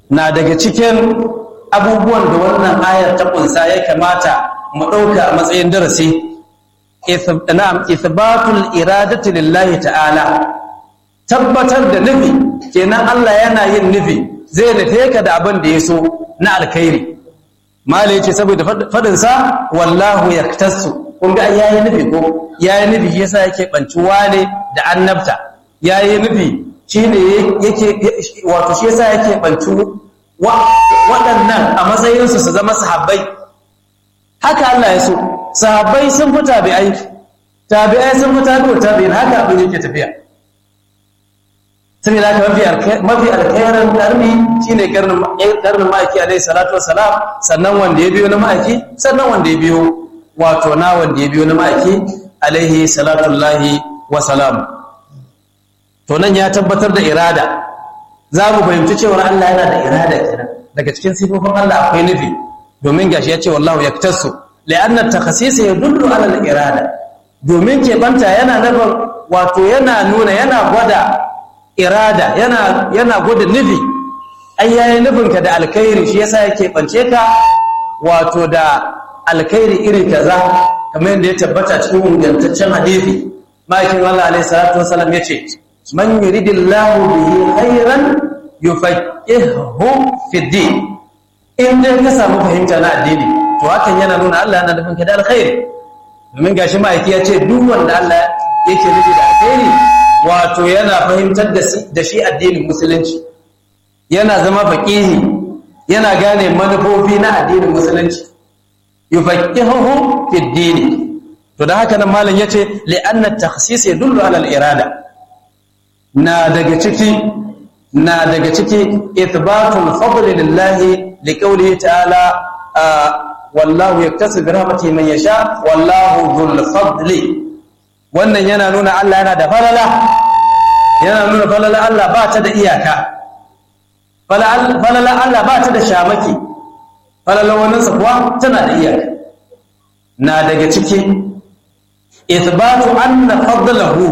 na daga cikin abubuwan da wannan ayar ta kunsa ya kamata mu ɗauka a matsayin darasi na'am ithbatul iradati lillahi ta'ala tabbatar da nufi kenan Allah yana yin nufi zai nufe ka da abin da ya so na alkhairi mala yace saboda fadin sa wallahu yaktasu kun ga yayi nufi ko yayi nufi yasa yake bancuwa ne da annabta yayi nufi shine yake wato shi yasa yake bancu waɗannan a matsayinsu su zama sahabbai haka Allah ya so sahabbai sun fi tabi'ai tabi'ai sun fi tabi'u tabi'in haka abin yake tafiya saboda haka mafi alkhairan karni shine karnin karnin ma'aiki alaihi salatu wassalam sannan wanda ya biyo na ma'aiki sannan wanda ya biyo wato na wanda ya biyo na ma'aiki alaihi salatu lahi wassalam to nan ya tabbatar da irada za mu fahimci cewar Allah yana da irada kenan daga cikin sifofin Allah akwai nufi domin gashi ya ce wallahu yaktasu la'anna takhsis yadullu ala al-irada domin keɓanta yana nufin wato yana nuna yana gwada irada yana yana gwada nufi ai yayi nufinka da alkhairi shi yasa yake bance ka wato da alkhairi iri kaza kamar yadda ya tabbata cikin ingantaccen hadisi ma'aikin Allah alaihi salatu wasallam yace man yuridillahu bihi khairan yufaqihu fi din in dai ka samu fahimta na addini to hakan yana nuna Allah yana nufin ka da alkhairi domin gashi ma'aiki ya ce duk wanda Allah yake nufi da alkhairi wato yana fahimtar da shi addinin musulunci yana zama faqihi yana gane manufofi na addinin musulunci yufaqihuhu fi din to da haka nan malam yace li'anna at-takhsis yadullu ala al-irada na daga ciki na daga ciki ithbatul fadli lillahi liqawlihi ta'ala wallahu yaktasu bi rahmatihi man yasha wallahu dhul fadli wannan yana nuna Allah yana da falala yana nuna falala Allah ba ta da iyaka falala Allah ba ta da shamaki falala wannan sa kuwa tana da iyaka na daga ciki ithbatu anna fadlahu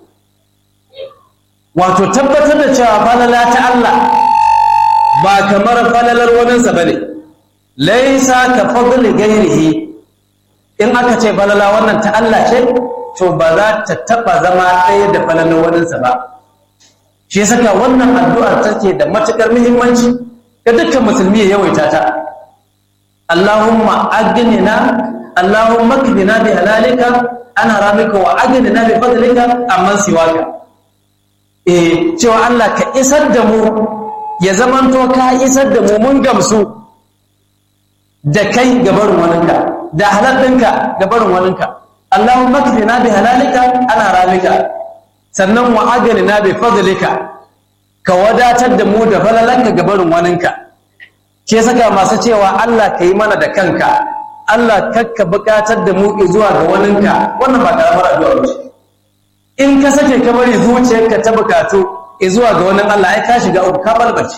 wato tabbatar da cewa falala ta Allah ba kamar falalar waninsa ba ne laisa ka fadli gairihi in aka ce falala wannan ta Allah ce to ba za ta taba zama ɗaya da falalar waninsa ba shi saka wannan addu'ar take da matukar muhimmanci ga dukkan musulmi ya yawaita ta Allahumma agnina Allahumma kfina bi halalika ana ramika wa agnina bi fadlika amman siwaka eh cewa Allah ka isar da mu ya zamanto ka isar da mu mun gamsu da kai gabarin waninka da halalinka gabarin waninka Allahumma kfina bi halalika ana ramika sannan wa agalina bi fadlika ka wadatar da mu da falalanka gabarin waninka ke saka masu cewa Allah ka yi mana da kanka Allah kakka bukatar da mu zuwa ga waninka wannan ba karamar addu'a ba in ka sake ka bari zuciyarka ta bukatu zuwa ga wannan Allah ai ka shiga uku ka balbace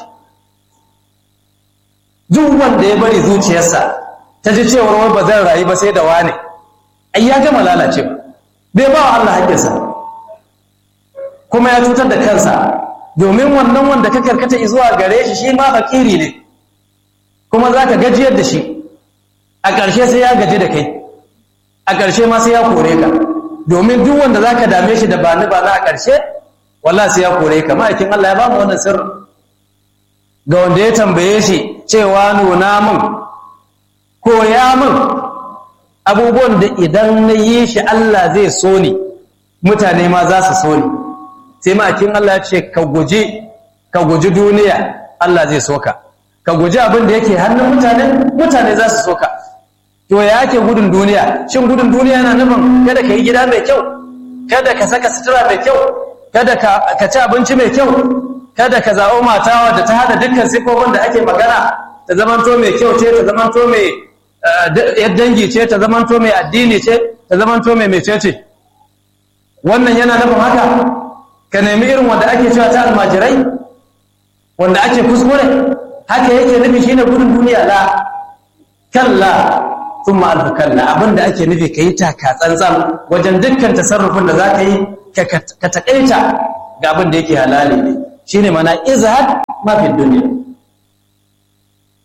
duk wanda ya bari zuciyarsa ta ji cewar wai ba zan rayu ba sai da wane ai ya gama lalace bai ba wa Allah haƙƙinsa kuma ya cutar da kansa domin wannan wanda ka karkata zuwa gare shi shi ma fakiri ne kuma za ka gajiyar da shi a ƙarshe sai ya gaji da kai a ƙarshe ma sai ya kore ka domin duk wanda za ka dame shi da ba ni ba na a ƙarshe walla sai ya kore ka ma'aikin Allah ya ba mu wannan sirri ga wanda ya tambaye shi cewa nuna min koya min abubuwan da idan na yi shi Allah zai so ni mutane ma za su so ni sai ma'aikin Allah ya ce ka guji ka guji duniya Allah zai so ka ka guji abin da yake hannun mutane mutane za su so ka to ya ake gudun duniya shin gudun duniya yana nufin kada ka yi gida mai kyau kada ka saka sutura mai kyau kada ka ci abinci mai kyau kada ka zaɓo matawa da ta hada dukkan sifofin da ake magana ta zamanto mai kyau ce ta zamanto mai dangi ce ta zamanto mai addini ce ta zamanto mai mece ce wannan yana nufin haka ka nemi irin wanda ake cewa ta almajirai wanda ake kuskure haka yake nufi shine gudun duniya la kalla sun ma'alfu kalla abinda ake nufi ka yi taka tsantsan wajen dukkan tasarrufin da za ka yi ka taƙaita ga abin da yake halali ne shi ne mana izahad mafi duniya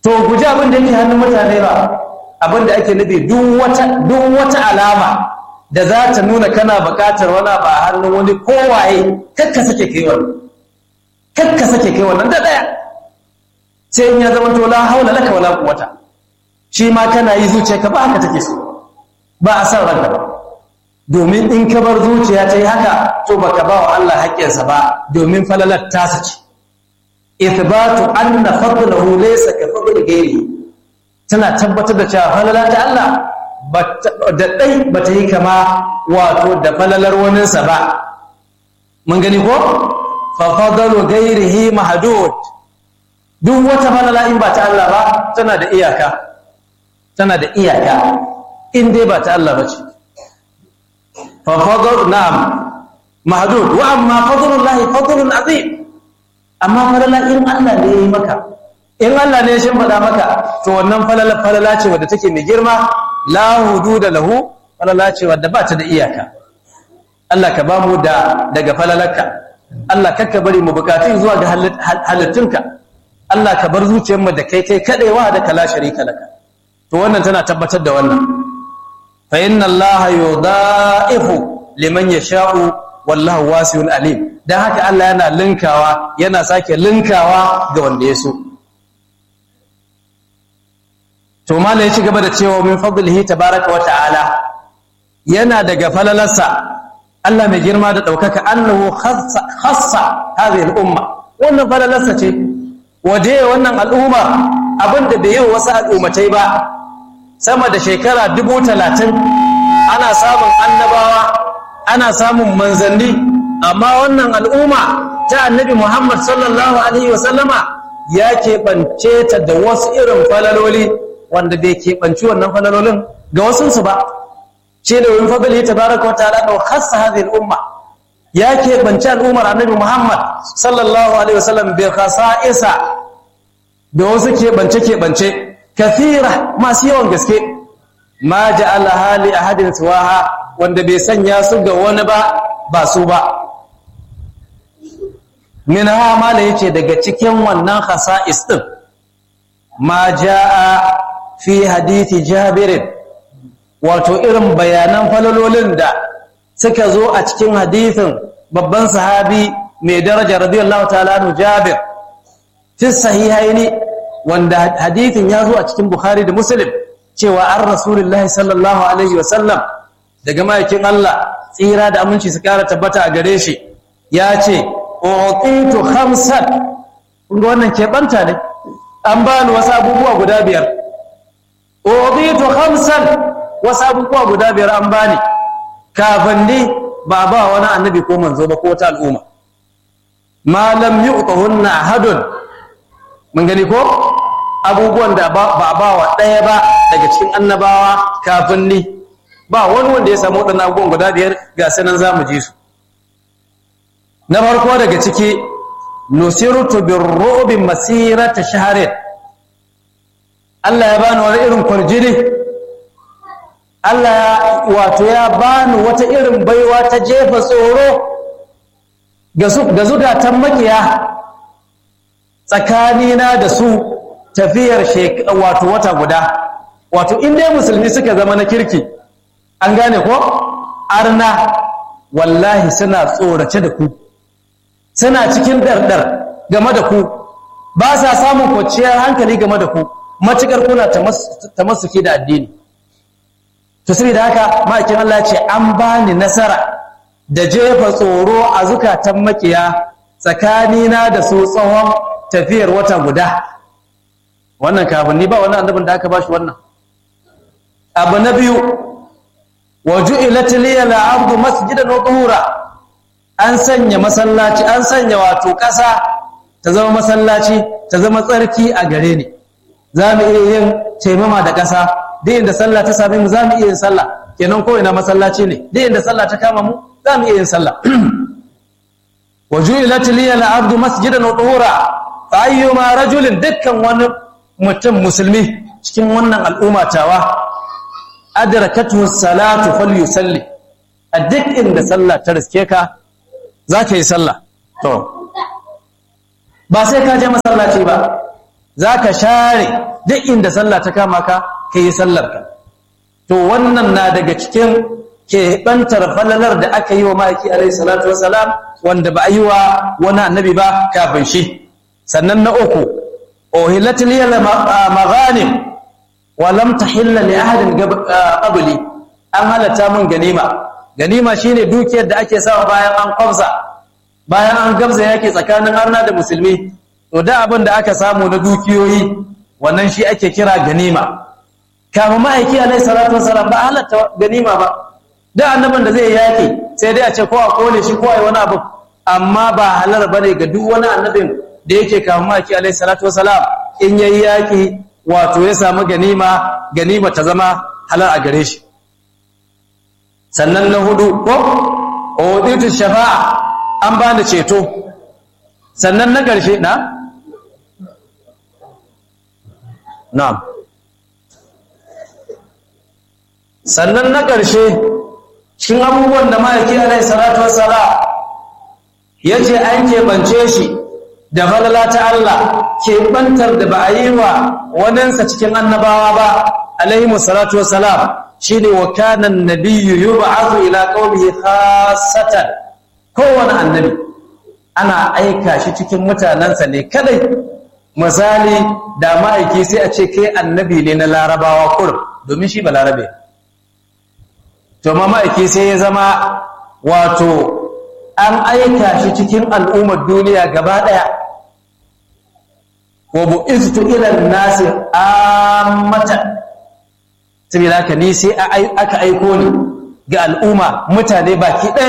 to guji abin da yake hannun mutane ba abin da ake nufi duk wata alama da za ta nuna kana buƙatar wani ba a hannun wani kowaye kakka sake kai wannan kakka sake kai wannan da ɗaya sai in ya zama to la haula laka wala quwwata shi ma kana yi zuciya ka ba haka take so ba a san ranka ba domin in ka bar zuciya ta yi haka to baka ba wa Allah haƙƙinsa ba domin falalar tasa ce ithbatu anna fadlahu laysa ka fadli ghairi tana tabbatar da cewa falala ta Allah da dai bata yi kama wato da falalar waninsa ba mun gani ko fa fadlu ghairihi mahdud duk wata falala in ba ta Allah ba tana da iyaka tana da iyaka in dai ba ta Allah bace fa fadlu na'am mahdud wa amma fadlullahi fadlun azim amma falala in Allah ne ya yi maka in Allah ne ya shimfiɗa maka to wannan falala falala ce wadda take mai girma la hududa lahu falala ce wadda ba ta da iyaka Allah ka ba mu da daga falalarka Allah kakka bari mu bukatun zuwa ga halittunka Allah ka bar zuciyarmu da kai kai kadewa da kala sharika laka to wannan tana tabbatar da wannan fa inna Allah yudha'ifu liman yasha'u wallahu wasi'un alim dan haka Allah yana linkawa yana sake linkawa ga wanda ya so to malai ya ci gaba da cewa min fadlihi tabaaraka wa ta'ala yana daga falalarsa Allah mai girma da daukaka annahu khassa khassa hadhihi al-umma wannan falalarsa ce waje wannan al'umma abinda bai yi wasu al'ummatai ba sama da shekara dubu talatin ana samun annabawa ana samun manzanni amma wannan al'umma ta annabi Muhammad sallallahu Alaihi wasallama ya keɓance ta da wasu irin falaloli wanda bai keɓanci wannan falalolin ga wasunsu ba ce da wani fadali ta baraka wata alaɗa hassa hazin umma ya keɓanci al'ummar annabi Muhammad sallallahu Alaihi wasallam bai kasa isa da wasu keɓance-keɓance kathira masu yawan gaske ma ja'ala hali ahadin suwaha wanda bai sanya su ga wani ba ba su ba min ha mala yace daga cikin wannan khasa'is din ma jaa fi hadithi jabir wato irin bayanan falalolin da suka zo a cikin hadithin babban sahabi mai daraja radiyallahu ta'ala anhu jabir fi sahihaini wanda hadithin ya zo a cikin bukhari da muslim cewa an rasulullahi sallallahu alaihi wasallam daga ma'aikin Allah tsira da aminci su kara tabbata a gare shi ya ce utitu khamsan kunga wannan keɓanta ne an bani wasu abubuwa guda biyar utitu khamsan wasu abubuwa guda biyar an bani kafin ni ba ba wani annabi ko manzo ba ko ta al'umma ma lam yu'tahunna ahadun mun gani ko abubuwan da ba ba wa ɗaya ba daga cikin annabawa kafin ni ba wani wanda ya samu waɗannan abubuwan guda biyar ga sanan za mu ji su na farko daga ciki nusirtu birru'bi masirata shahrin Allah ya bani wani irin kwarjini Allah wato ya bani wata irin baiwa ta jefa tsoro ga su ga zugatan makiya tsakanina da su tafiyar wato wata guda wato in dai musulmi suka zama na kirki an gane ko arna wallahi suna tsorace da ku suna cikin dardar game da ku ba sa samun kwanciyar hankali game da ku matukar kuna ta masuki da addini to sai da haka ma'aikin Allah ce an bani nasara da jefa tsoro a zukatan makiya tsakanina da su tsawon tafiyar wata guda wannan kafin ni ba wani annabin da aka bashi wannan abu na biyu wa ju'ilat liya al-ardu masjidan wa tuhura an sanya masallaci an sanya wato ƙasa ta zama masallaci ta zama tsarki a gare ni za mu iya yin taimama da ƙasa duk inda sallah ta same mu za mu iya yin sallah kenan ko ina masallaci ne duk inda sallah ta kama mu za mu iya yin sallah wa ju'ilat liya al-ardu masjidan wa tuhura fa ayyuma rajulin dukkan wani mutum musulmi cikin wannan al'umma tawa adrakatuhu salatu falyusalli a duk inda sallah ta riske ka za ka yi sallah to ba sai ka je masallaci ba za ka share duk inda sallah ta kama ka ka yi sallarka to wannan na daga cikin keɓantar falalar da aka yi wa ma'aiki alaihi salatu wasalam wanda ba a yi wa wani annabi ba kafin shi sannan na uku ohilatul yala maghanim wa lam tahilla li ahadin qabli an halatta mun ganima ganima shine dukiyar da ake sawa bayan an kwamsa bayan an gamsa yake tsakanin arna da musulmi to da abin da aka samu na dukiyoyi wannan shi ake kira ganima kama ma'aiki alaihi salatu wasalam ba halatta ganima ba da annabin da zai yaki sai dai a ce ko a kone shi ko a yi wani abu amma ba halar bane ga duk wani annabin da yake kama ma'aiki alaihi salatu wasalam in yayi yaki wato ya samu ganima ganima ta zama halar a gare shi sannan na hudu ko oditu shafa'a an ba da ceto sannan na ƙarshe na na'am sannan na ƙarshe cikin abubuwan da ma'aiki alai salatu wassala ya ce an keɓance shi da falala ta Allah keɓantar da ba a yi wa waninsa cikin annabawa ba alaihimu salatu wassalam shi ne wa kanan nabiyyu yi ba'azu ila ƙaunihi khasatan kowane annabi ana aika shi cikin mutanensa ne kadai misali da ma'aiki sai a ce kai annabi ne na larabawa kurum domin shi ba larabe to ma ma'aiki sai ya zama wato an aika shi cikin al'ummar duniya gaba ɗaya wa bu'iztu ila nasi ammatan saboda haka ni sai aka aiko ni ga al'umma mutane baki ɗaya